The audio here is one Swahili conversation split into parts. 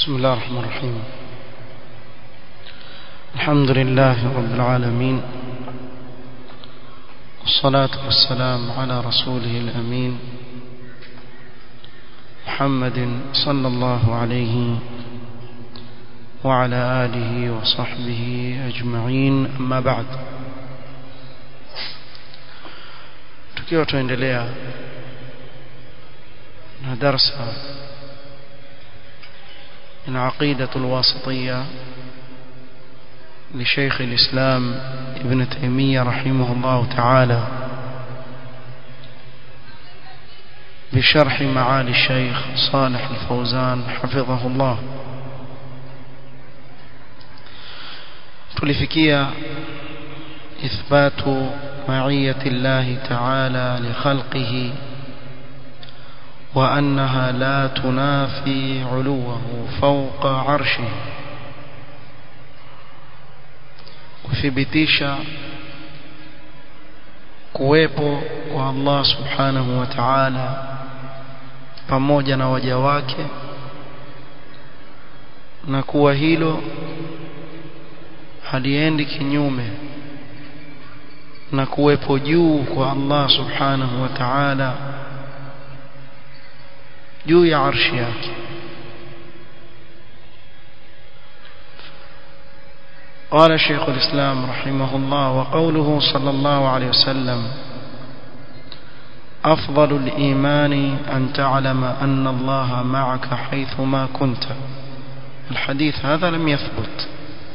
بسم الله الرحمن الرحيم الحمد لله رب العالمين والصلاة والسلام على رسوله الأمين محمد صلى الله عليه وعلى آله وصحبه أجمعين أما بعد tukiwa tuendelea na darsa من عقيدة الواسطية لشيخ الإسلام ابن تيمية رحمه الله تعالى بشرح معالي الشيخ صالح الفوزان حفظه الله تلفكية إثبات معية الله تعالى لخلقه وأنها لا تنافي علوه فوق عرشه kuthibitisha kuwepo kwa Allah subhanahu wa ta'ala pamoja na waja wake na kuwa hilo haliendi kinyume na kuwepo juu kwa Allah subhanahu wa ta'ala juu ya arshi yake قال شيخ الإسلام رحمه الله وقوله صلى الله عليه وسلم أفضل الإيمان أن تعلم أن الله معك حيثما كنت الحديث هذا لم يثبت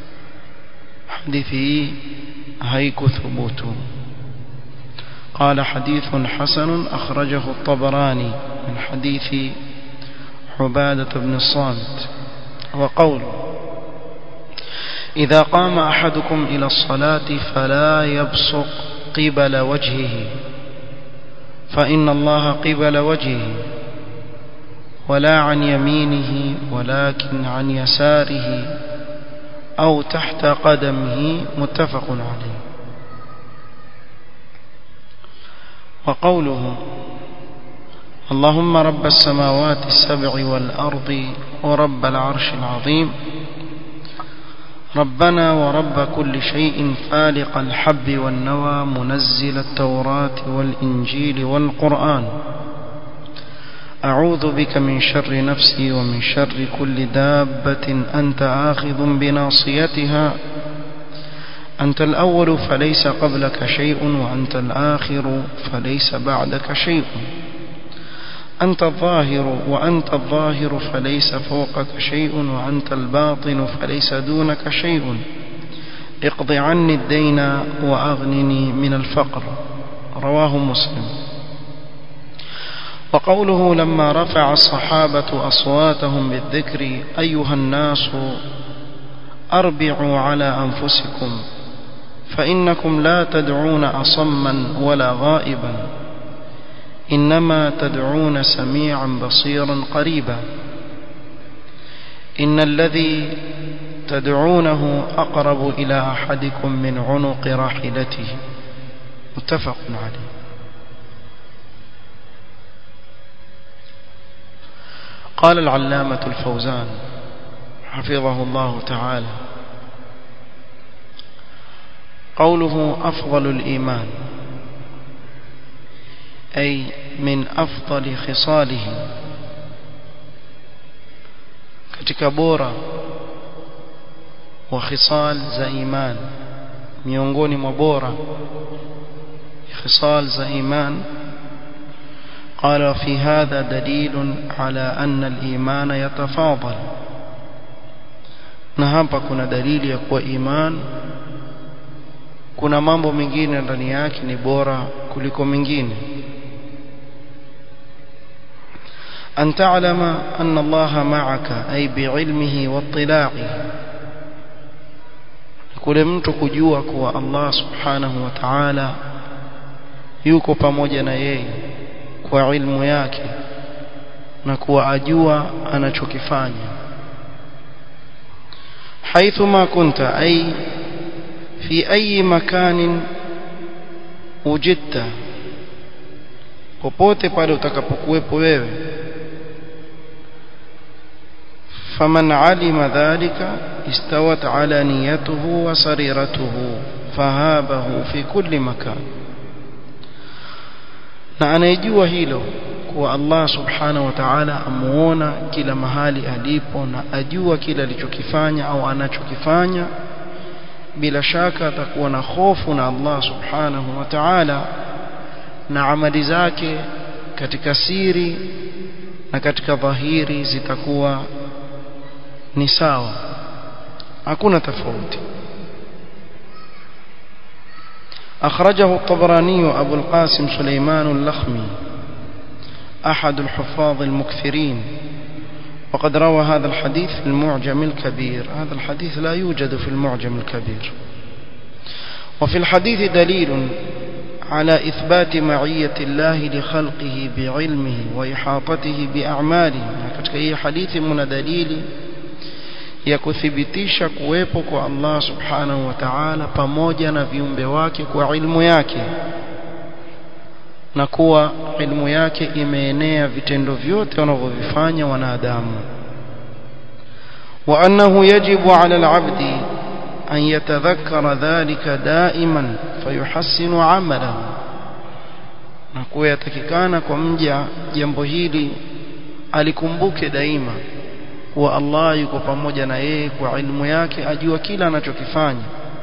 حديثه هيك ثبوته قال حديث حسن أخرجه الطبراني من حديث عبادة بن الصامت وقوله إذا قام أحدكم إلى الصلاة فلا يبصق قبل وجهه فإن الله قبل وجهه ولا عن يمينه ولكن عن يساره أو تحت قدمه متفق عليه وقوله اللهم رب السماوات السبع والأرض ورب العرش العظيم ربنا ورب كل شيء فالق الحب والنوى منزل التوراة والإنجيل والقرآن أعوذ بك من شر نفسي ومن شر كل دابة أنت آخذ بناصيتها أنت الأول فليس قبلك شيء وأنت الآخر فليس بعدك شيء أنت الظاهر وأنت الظاهر فليس فوقك شيء وأنت الباطن فليس دونك شيء اقض عني الدين وأغنني من الفقر رواه مسلم وقوله لما رفع الصحابة أصواتهم بالذكر أيها الناس أربعوا على أنفسكم فإنكم لا تدعون أصما ولا غائبا إنما تدعون سميعا بصيرا قريبا إن الذي تدعونه أقرب إلى أحدكم من عنق راحلته متفق عليه قال العلامة الفوزان حفظه الله تعالى قوله أفضل الإيمان أي من أفضل خصاله katika bora wa khisal za iman miongoni mwa bora khisal za iman قال في هذا دليل على أن الإيمان يتفاضل na hapa kuna dalili ya kuwa iman kuna mambo mengine ndani yake ni bora kuliko mengine أن تعلم أن الله معك أي بعلمه واطلاعه kule mtu kujua kuwa Allah subhanahu wa ta'ala yuko pamoja na yeye kwa ilmu yake na kuwa ajua anachokifanya حيثما كنت أي في أي مكان وجدت popote pale utakapokuwepo wewe فمن علم ذلك استوت على نيته وسريرته فهابه في كل مكان na anayejua hilo kuwa Allah subhanahu wa ta'ala amuona kila mahali alipo na ajua kila alichokifanya au anachokifanya bila shaka atakuwa na hofu na Allah subhanahu wa ta'ala na amali zake katika siri na katika dhahiri zitakuwa ni sawa hakuna tofauti أخرجه الطبراني أبو القاسم سليمان اللخمي أحد الحفاظ المكثرين وقد روى هذا الحديث في المعجم الكبير هذا الحديث لا يوجد في المعجم الكبير وفي الحديث دليل على إثبات معية الله لخلقه بعلمه وإحاطته بأعماله katika hii hadithi mna dalili ya kuthibitisha kuwepo kwa Allah subhanahu wa ta'ala pamoja na viumbe wake kwa ilmu yake na kuwa ilmu yake imeenea vitendo vyote wanavyovifanya wanadamu wa annahu yajibu ala al-'abdi an yatadhakkara dhalika da'iman fayuhassinu 'amalahu na kuwa yatakikana kwa mja jambo hili alikumbuke daima kuwa Allah yuko pamoja na yeye kwa ilmu yake ajua kila anachokifanya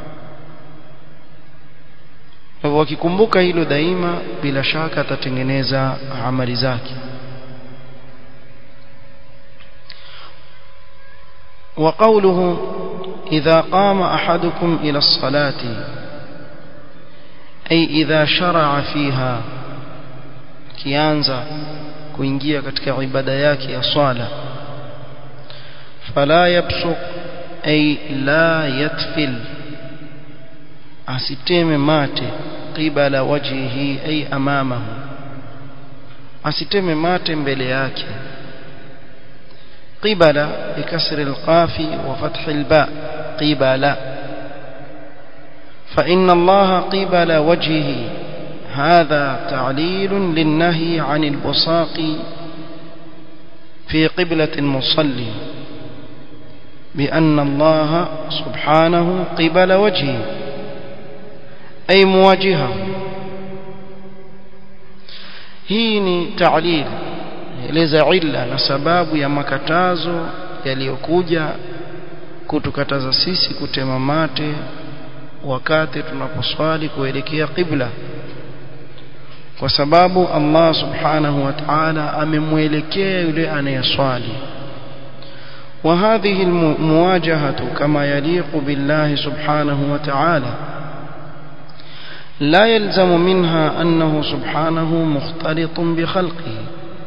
hivyo akikumbuka hilo daima bila shaka atatengeneza amali zake وقوله إذا قام أحدكم إلى الصلاة أي إذا شرع فيها كيانزا kuingia katika ibada yake ya swala fala yabsuq ay la yatfil asiteme mate qibala wajhihi ay amamahu asiteme mate mbele yake qibala bikasri alqafi wa fathi alba qibala فإن الله قبل وجهه هذا تعليل للنهي عن البصاق في قبلة المصلي بأن الله سبحانه قبل وجهه أي مواجهه hii ni ta'lil eleza illa na sababu ya makatazo yaliyokuja kutukataza sisi kutema mate wakati tunaposwali kuelekea qibla kwa sababu Allah subhanahu wa ta'ala amemwelekea yule anayeswali وهذه المواجهة كما يليق بالله سبحانه وتعالى لا يلزم منها أنه سبحانه مختلط بخلقه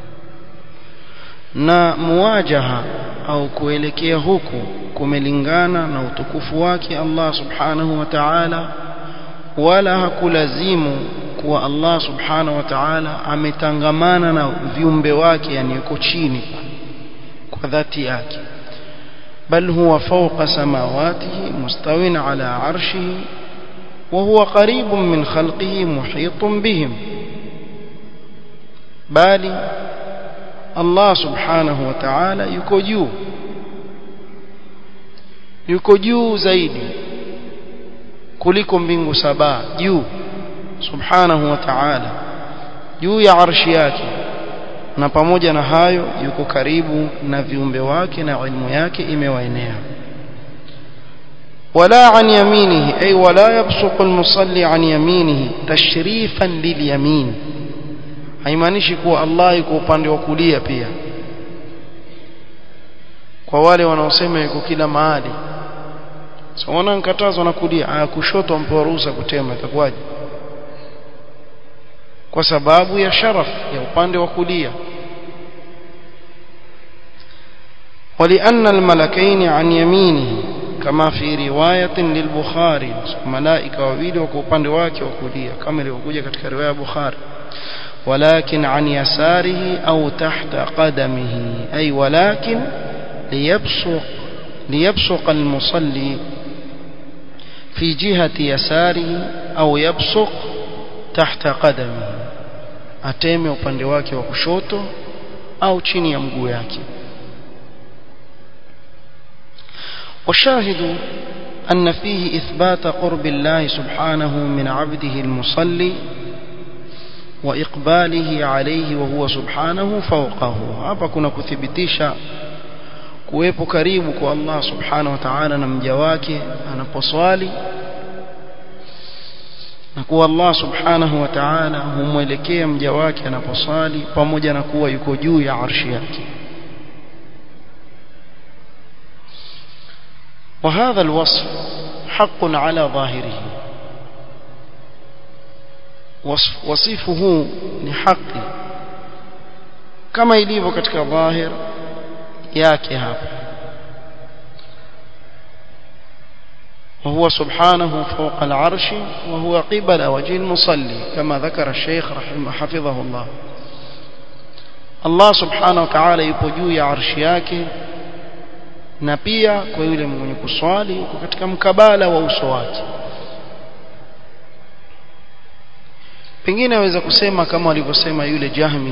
na muwajaha au kuelekea huku kumelingana na utukufu wake Allah subhanahu wa ta'ala wala hakulazimu kuwa Allah subhanahu wa ta'ala ametangamana na viumbe wake yani yuko chini kwa dhati yake بل هو فوق سماواته مستو على عرشه وهو قريب من خلقه محيط بهم بل الله سبحانه وتعالى yuko juu yuko juu zaidi kuliko mbingu saba juu subhanahu wa ta'ala juu ya arshi yake na pamoja na hayo yuko karibu na viumbe wake na ilmu yake imewaenea wala an yaminihi ay wala yabsuqu almusalli an yaminihi tashrifan lilyamin haimaanishi kuwa Allah yuko upande wa kulia pia kwa wale wanaosema yuko kila mahali so wana nkatazwa na kulia aya kushoto ampewa ruhusa kutema itakuwaje kwa sababu ya sharaf ya upande wa kulia ولأن الملكين عن يمينه كما في رواية للبخاري ملائكة وويل وكوباند واكي وكوليا كما ilivyokuja katika riwaya Bukhari ولكن عن يساره أو تحت قدمه أي ولكن ليبصق ليبصق المصلي في جهة يساره أو يبصق تحت قدمه ateme upande wake wa kushoto au chini ya mguu yake والشاهد أن فيه إثبات قرب الله سبحانه من عبده المصلي وإقباله عليه وهو سبحانه فوقه hapa kuna kuthibitisha kuwepo karibu kwa Allah subhanahu wa ta'ala na mja wake anaposwali na kuwa Allah subhanahu wa ta'ala humwelekea mja wake anaposwali pamoja na kuwa yuko juu ya arshi yake وهذا الوصف حق على ظاهره وصف وصفه لحق كما ilivyo katika dhahir yake hapa وهو سبحانه فوق العرش وهو قبل وجه المصلي كما ذكر الشيخ رحمه حفظه الله الله سبحانه وتعالى yupo juu ya arshi yake na pia kwa yule mwenye kuswali yuko katika mkabala wa uso wake pengine aweza kusema kama walivyosema yule Jahmi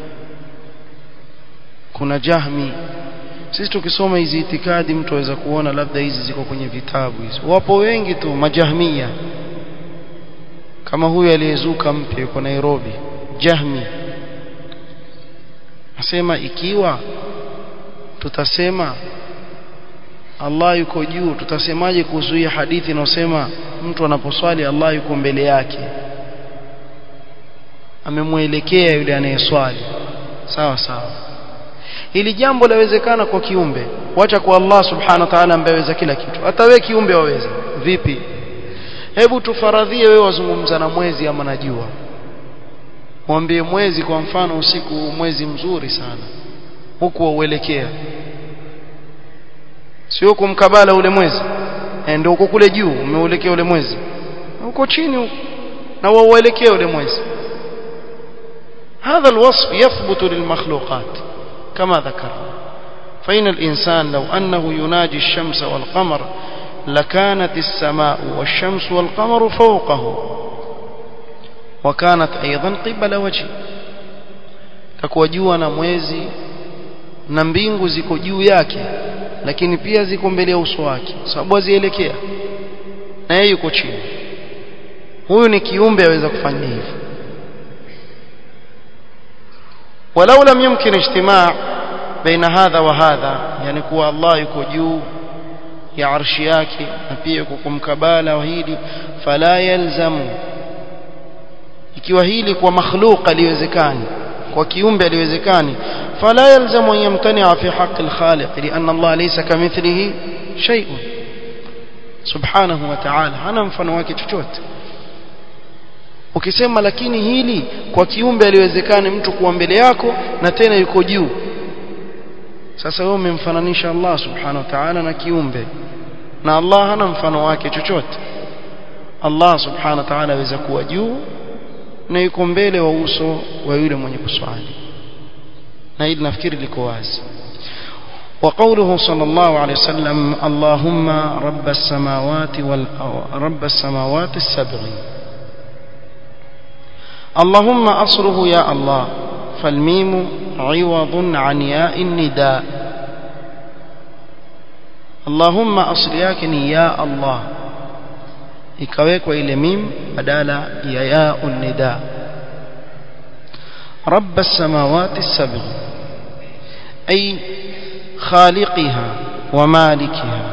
kuna Jahmi sisi tukisoma hizi itikadi mtu aweza kuona labda hizi ziko kwenye vitabu hizo wapo wengi tu majahmia kama huyu aliyezuka mpya yuko Nairobi Jahmi nasema ikiwa tutasema Allah yuko juu tutasemaje kuhusu hii hadithi inayosema mtu anaposwali Allah yuko mbele yake amemwelekea yule anayeswali sawa sawa hili jambo lawezekana kwa kiumbe wacha kwa Allah subhanahu wa ta'ala ambaye aweza kila kitu hata wewe kiumbe waweza vipi hebu tufaradhie wewe wazungumza na mwezi ama na jua mwambie mwezi kwa mfano usiku mwezi mzuri sana huku wauelekea sio kumkabala ule mwezi ndio uko kule juu umeuelekea ule mwezi uko chini huko na wauelekea ule mwezi هذا الوصف يثبت للمخلوقات كما ذكر فإن الإنسان لو أنه يناجي الشمس والقمر لكانت السماء والشمس والقمر فوقه وكانت أيضا قبل وجهه takuwa jua na mwezi na mbingu ziko juu yake lakini pia ziko mbele ya uso wake sababu azielekea na yeye yuko chini huyu ni kiumbe aweza kufanya hivyo ولو لم يمكن اجتماع بين هذا وهذا يعني kuwa Allah yuko juu ya arshi yake na pia yuko kumkabala wa hili fala yalzamu ikiwa hili kwa makhluq aliwezekani kwa kiumbe aliwezekani fala yalzamu an yamtani'a fi haqq al-khaliq lian Allah laysa kamithlihi shay'un subhanahu wa ta'ala hana mfano wake chochote ukisema lakini hili kwa kiumbe aliwezekani mtu kuwa mbele yako na tena yuko juu sasa wewe umemfananisha Allah subhanahu wa ta'ala na kiumbe na Allah hana mfano wake chochote Allah subhanahu wa ta'ala aweza kuwa juu na yuko mbele wa uso wa yule mwenye kuswali na hili nafikiri liko wazi وقوله صلى الله عليه وسلم اللهم رب السماوات وال رب السماوات السبع اللهم أصله يا الله فالميم عوض عن ياء النداء اللهم أصل ياكني يا الله ikawekwa ile mim badala ya ya nida رب السماوات السبع أي خالقها ومالكها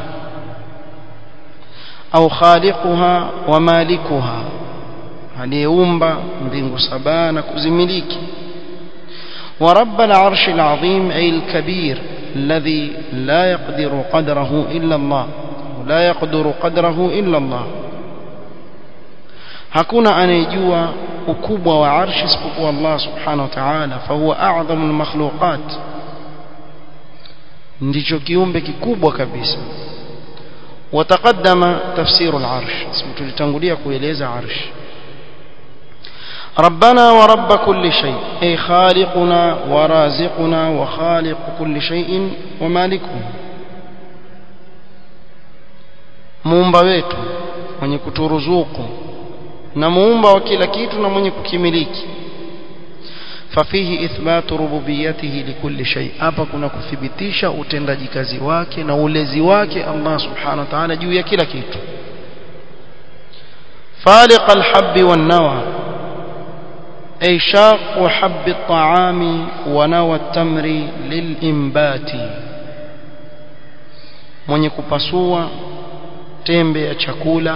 أو خالقها ومالكها aliyeumba mbingu saba na kuzimiliki ورب العرش العظيم أي الكبير الذي لا يقدر قدره إلا الله لا يقدر قدره إلا الله hakuna anayejua ukubwa wa arshi isipokuwa Allah subhanahu wa ta'ala fahuwa a'dhamu al-makhluqat ndicho kiumbe kikubwa kabisa وتقدم تفسير العرش اسم tulitangulia kueleza arsh ربنا ورب كل شيء أي خالقنا ورازقنا وخالق كل شيء ومالكه muumba wetu mwenye kuturuzuku na muumba wa kila kitu na mwenye kukimiliki ففيه إثبات ربوبيته لكل شيء hapa kuna kuthibitisha utendaji kazi wake na ulezi wake Allah subhanahu wa ta'ala juu ya kila kitu فالق الحب والنوى أي شاق حب الطعام ونوى التمر للإنبات mwenye kupasua tembe ya chakula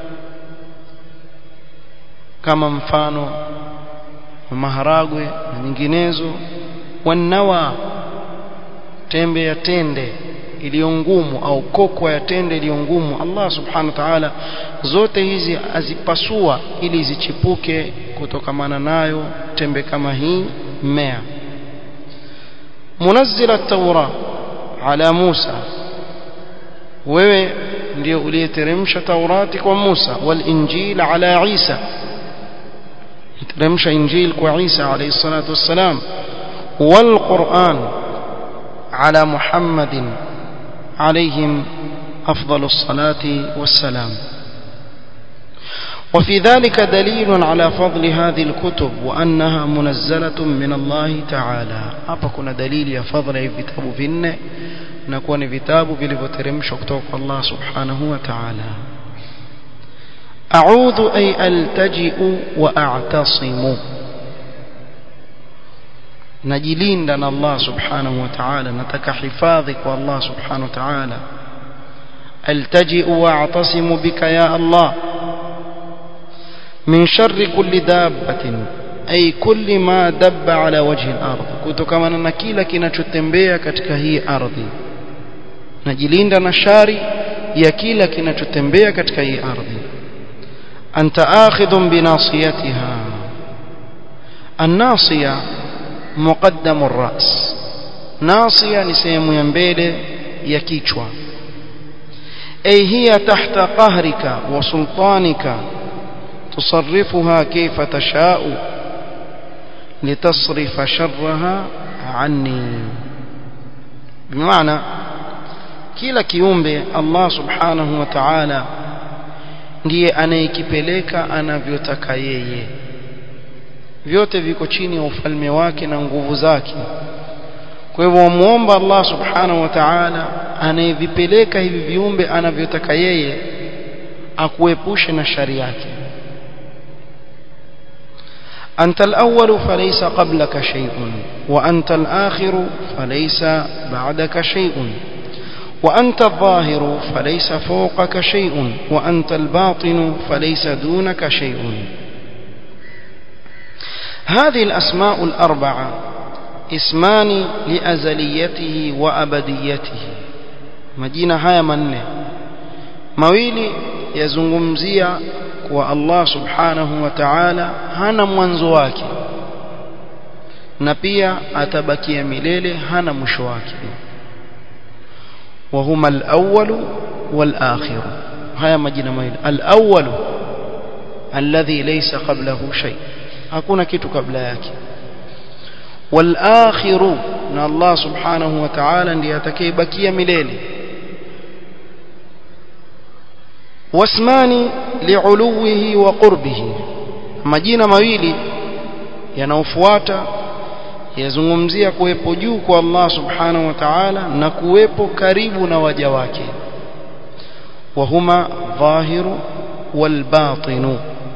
kama mfano maharagwe na nyinginezo wanawa tembe ya tende iliyo ngumu au kokwa ya tende iliyo ngumu Allah subhanahu wa ta'ala zote hizi azipasua ili zichipuke kutokamana nayo tembe kama hii mmea munazzila at-taura ala Musa wewe ndio uliyeteremsha Taurati kwa Musa wal injil ala Isa teremsha injil kwa Isa alayhi salatu wassalam wal Qur'an ala Muhammadin عليهم أفضل الصلاة والسلام وفي ذلك دليل على فضل هذه الكتب وأنها منزلة من الله تعالى hapa kuna dalili ya fadhila ya vitabu vinne na kuwa ni vitabu vilivyoteremshwa kutoka kwa Allah subhanahu wa ta'ala a'udhu ay altaji'u wa a'tasimu najilinda na Allah subhanahu wa ta'ala nataka hifadhi kwa Allah subhanahu wa ta'ala altaji'u wa a'tasimu bika ya Allah min sharri kulli dabbatin ay kulli ma dabba ala wajhi al-ard kutokana na kila kinachotembea katika hii ardhi najilinda na shari ya kila kinachotembea katika hii ardhi anta akhidhun binasiyatiha an-nasiya muqaddamu ar-ra's nasiya ni sehemu ya mbele ya kichwa ay hiya tahta qahrika wa sultanika tusarrifuha kayfa tasha'u litasrifa sharraha anni bimaana kila kiumbe Allah subhanahu wa ta'ala ndiye anayekipeleka anavyotaka yeye vyote viko chini ya ufalme wake na nguvu zake kwa hivyo wamuomba Allah subhanahu wa ta'ala anayevipeleka hivi viumbe anavyotaka yeye akuepushe na shari yake أنت الأول فليس قبلك شيء وأنت الآخر فليس بعدك شيء وأنت الظاهر فليس فوقك شيء وأنت الباطن فليس دونك شيء هذه الأسماء الأربعة اسمان لأزليته وأبديته مجينا هيا منه mawili yazungumzia kwa Allah subhanahu wa ta'ala hana mwanzo wake na pia atabakia milele hana mwisho wake وهما الأول والآخر هيا مجينا مawili الأول الذي ليس قبله شيء hakuna kitu kabla yake والآخر na Allah subhanahu wa ta'ala ndiye atakayebakia milele wasmani li'uluwihi wa qurbihi majina mawili yanaofuata yazungumzia kuwepo juu kwa Allah subhanahu wa ta'ala na kuwepo karibu na waja wake وهما ظاهر والباطن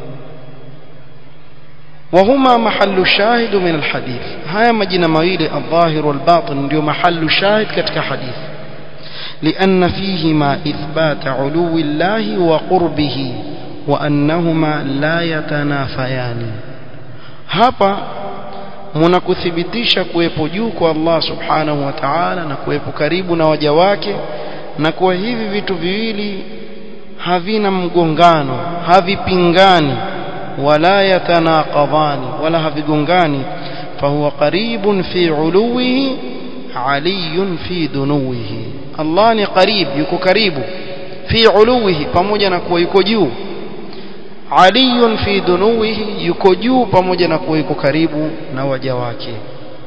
وهما محل الشاهد من الحديث هيا مجنا مويل الظاهر والباطن ndio محل الشاهد katika hadith لأن فيهما إثبات علو الله وقربه وأنهما لا يتنافيان hapa mnakuthibitisha kuwepo juu kwa Allah subhanahu wa ta'ala na kuwepo karibu na waja wake na kwa hivi vitu viwili havina mgongano havipingani wala yatanaqadhani wala havigongani fahuwa qaribun fi uluwihi aliyun fi dunuwihi Allah ni qarib yuko karibu fi uluwihi pamoja na kuwa yuko juu aliyun fi dunuwihi yuko juu pamoja na kuwa yuko karibu na waja wake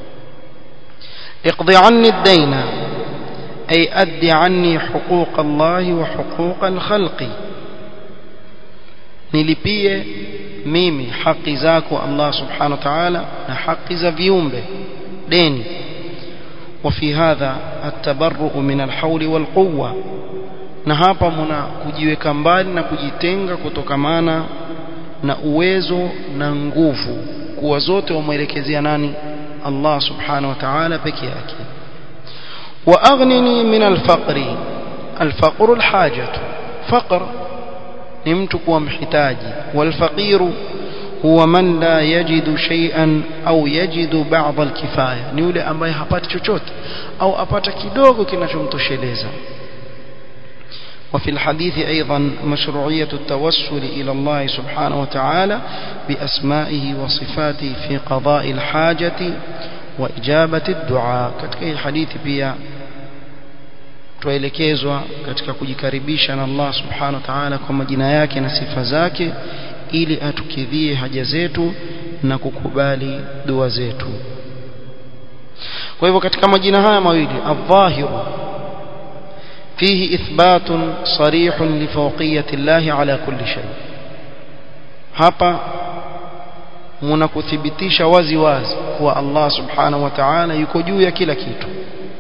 اقضي عني الدين أي أد عني حقوق الله وحقوق الخلق nilipie mimi haki zako Allah subhanahu wa ta'ala na haki za viumbe deni وفي هذا التبرؤ من الحول والقوة na hapa muna kujiweka mbali na kujitenga kutokamana na uwezo na nguvu kuwa zote wamwelekezea nani Allah subhanahu wa ta'ala peke yake wa aghnini min alfaqri alfaqru alhajatu faqr ni mtu kuwa mhitaji walfaqiru huwa man la yajidu shay'an au yajidu ba'd alkifaya ni yule ambaye hapati chochote au apata kidogo kinachomtosheleza وفي الحديث أيضا مشروعية التوسل إلى الله سبحانه وتعالى بأسمائه وصفاته في قضاء الحاجة وإجابة الدعاء katika hii hadithi pia tuelekezwa katika kujikaribisha na Allah subhanahu wa ta'ala kwa majina yake na sifa zake ili atukidhie haja zetu na kukubali dua zetu kwa hivyo katika majina haya mawili adh-dhahiru فيه إثبات صريح لفوقية الله على كل شيء hapa mnakuthibitisha wazi wazi kuwa Allah subhanahu wa ta'ala yuko juu ya kila kitu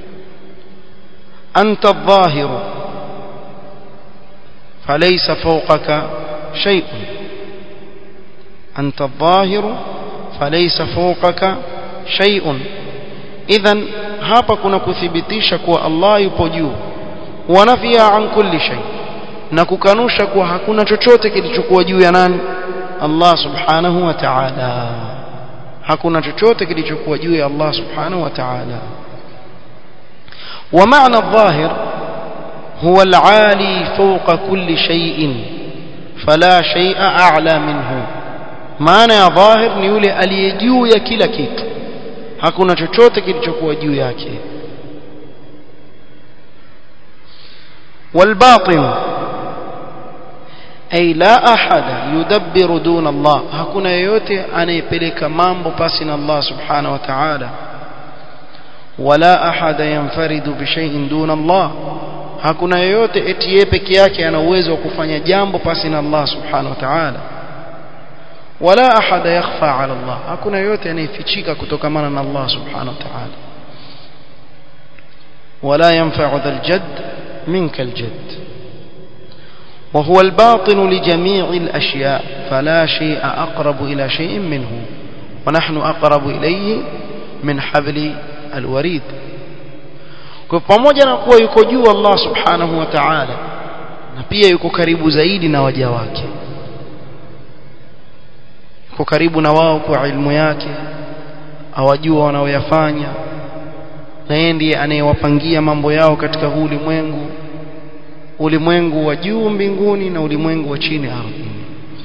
anta adh-dhahiru falaysa fawqaka shay'un anta adh-dhahiru falaysa fawqaka shay'un idhan hapa kuna kuthibitisha kuwa Allah yupo juu wanafia an kulli shay na kukanusha kuwa hakuna chochote kilichokuwa juu ya nani Allah subhanahu wa ta'ala hakuna chochote kilichokuwa juu ya Allah subhanahu wa ta'ala ومعنى الظاهر هو العالي فوق كل شيء فلا شيء أعلى منه معنى يا ظاهر ni yule aliye juu ya kila kitu hakuna chochote kilichokuwa juu yake والباطن أي لا أحد يدبر دون الله hakuna yeyote anayepeleka mambo pasi na Allah subhanahu wa ta'ala ولا أحد ينفرد بشيء دون الله hakuna yeyote eti yeye peke yake ana uwezo wa kufanya jambo pasi na Allah subhanahu wa ta'ala wala ahada yakhfa ala Allah hakuna yeyote anayefichika kutokamana na Allah subhanahu wa ta'ala wala yanfa'u dhal jadd منك الجد وهو الباطن لجميع الأشياء فلا شيء أقرب إلى شيء منه ونحن أقرب إليه من حبل الوريد kwa pamoja na kuwa yuko juu Allah subhanahu wa ta'ala na pia yuko karibu zaidi na waja wake yuko karibu na wao kwa ilmu yake awajua wanaoyafanya na yeye ndiye anayewapangia mambo yao katika huu ulimwengu ulimwengu wa juu mbinguni na ulimwengu wa chini ardhini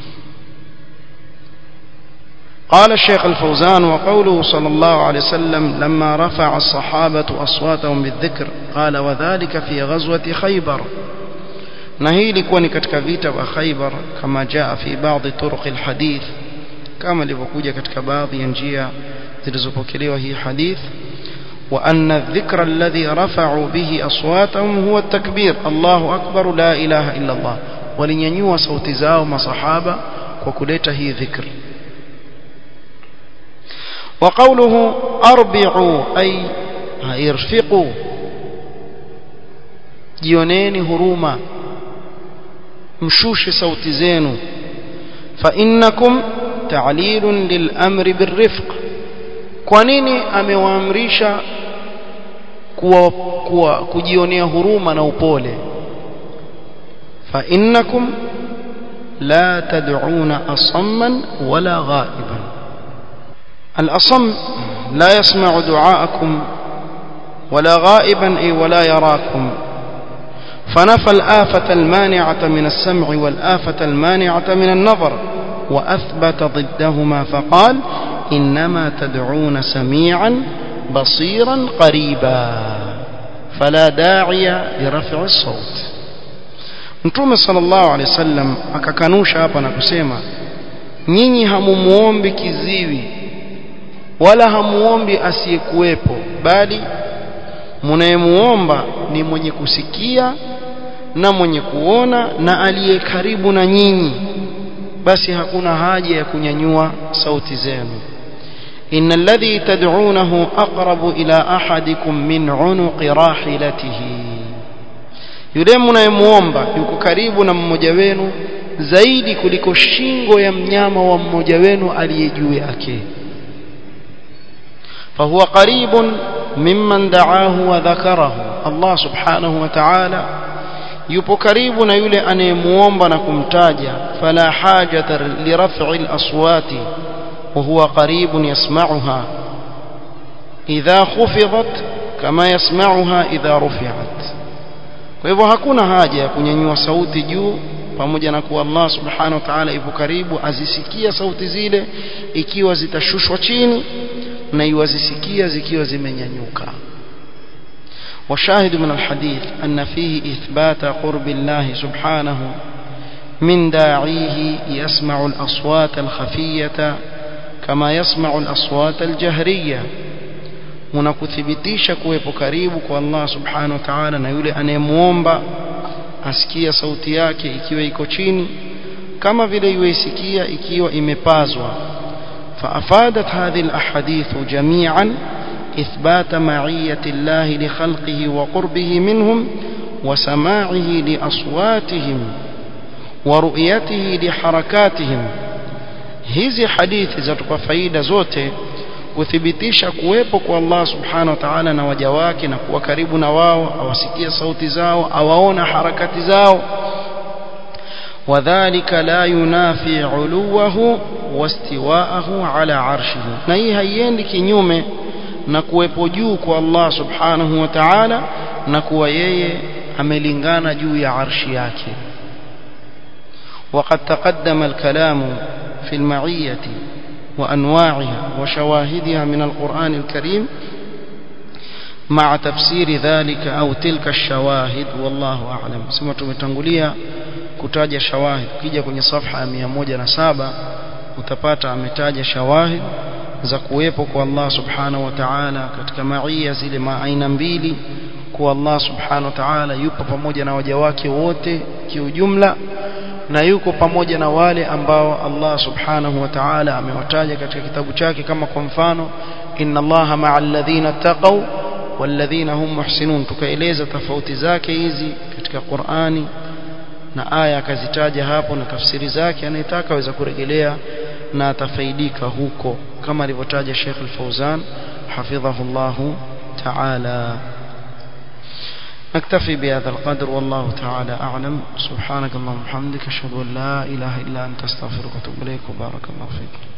قال الشيخ الفوزان وقوله صلى الله عليه وسلم لما رفع الصحابة أصواتهم بالذكر قال وذلك في غزوة خيبر نهي لكوني كتك فيتا وخيبر كما جاء في بعض طرق الحديث كما لفكوجة كتك بعض ينجيا ذلزبكلي وهي حديث وأن الذكر الذي رفعوا به أصواتهم هو التكبير الله أكبر لا إله إلا الله ولنينيوا صوت زاو مصحابة وكلته ذكر وقوله أربعوا أي ارفقوا جيونين هروما مشوش صوت زينو فإنكم تعليل للأمر بالرفق kwa nini amewaamrisha kuwa, kuwa kujionea huruma na upole fa innakum la tad'una asamman wala ghaiban al-asam la yasma'u du'aakum ولا غائبا أي ولا يراكم فنفى الآفة المانعة من السمع والآفة المانعة من النظر وأثبت ضدهما فقال إنما تدعون سميعا بصيرا قريبا فلا داعي لرفع الصوت Mtume sallallahu alaihi wasallam akakanusha hapa na kusema nyinyi hamumuombi kiziwi wala hamuombi asiyekuwepo bali mnayemuomba ni mwenye kusikia na mwenye kuona na aliye karibu na nyinyi basi hakuna haja ya kunyanyua sauti zenu إن الذي تدعونه أقرب إلى أحدكم من عنق راحلته yule mnayemuomba yuko karibu na mmoja wenu zaidi kuliko shingo ya mnyama wa mmoja wenu aliye juu yake fahuwa qaribun mimman da'ahu wa dhakarahu Allah subhanahu wa ta'ala yupo karibu na yule anayemuomba na kumtaja fala hajata liraf'i al-aswati وهو قريب يسمعها إذا خفضت كما يسمعها إذا رفعت kwa hivyo hakuna haja ya kunyanyua sauti juu pamoja na kuwa Allah subhanahu wa ta'ala yupo karibu azisikia sauti zile ikiwa zitashushwa chini na iwazisikia zikiwa zimenyanyuka وشاهد من الحديث أن فيه إثبات قرب الله سبحانه من داعيه يسمع الأصوات الخفية كما يسمع الأصوات الجهرية unakuthibitisha kuwepo karibu kwa Allah subhanahu wa ta'ala na yule anayemuomba asikia sauti yake ikiwa iko chini kama vile yuisikia ikiwa imepazwa فأفادت هذه الأحاديث جميعا إثبات معية الله لخلقه وقربه منهم وسماعه لأصواتهم ورؤيته لحركاتهم hizi hadithi zatupa faida zote kuthibitisha kuwepo kwa Allah subhanahu wa ta'ala na waja wake na kuwa karibu na wao awasikia sauti zao awaona harakati zao wadhālika la yunafi 'uluwahu wastiwa'ahu 'ala 'arshihi na hii haiendi kinyume na kuwepo juu kwa Allah subhanahu wa ta'ala na kuwa yeye amelingana juu ya arshi yake وقد تقدم الكلام في المعية وأنواعها وشواهدها من القرآن الكريم مع تفسير ذلك أو تلك الشواهد والله أعلم سمعت متنقلية kutaja shawahid ukija kwenye safha ya 107 utapata ametaja shawahid za kuwepo kwa Allah subhanahu wa ta'ala katika maia zile maaina mbili kwa Allah subhanahu wa ta'ala yupo pamoja na waja wake wote kiujumla na yuko pamoja na wale ambao Allah subhanahu wa ta'ala amewataja katika kitabu chake kama kwa mfano inna Allaha ma'al ladhina taqaw walladhina hum muhsinun tukaeleza tofauti zake hizi katika Qur'ani na aya akazitaja hapo na tafsiri zake anayetaka aweza kurejelea na atafaidika huko kama alivyotaja Sheikh Al-Fauzan hafidhahullah ta'ala نكتفي بهذا القدر والله تعالى أعلم سبحانك اللهم وبحمدك أشهد أن لا إله إلا أنت أستغفرك وأتوب إليك وبارك الله فيك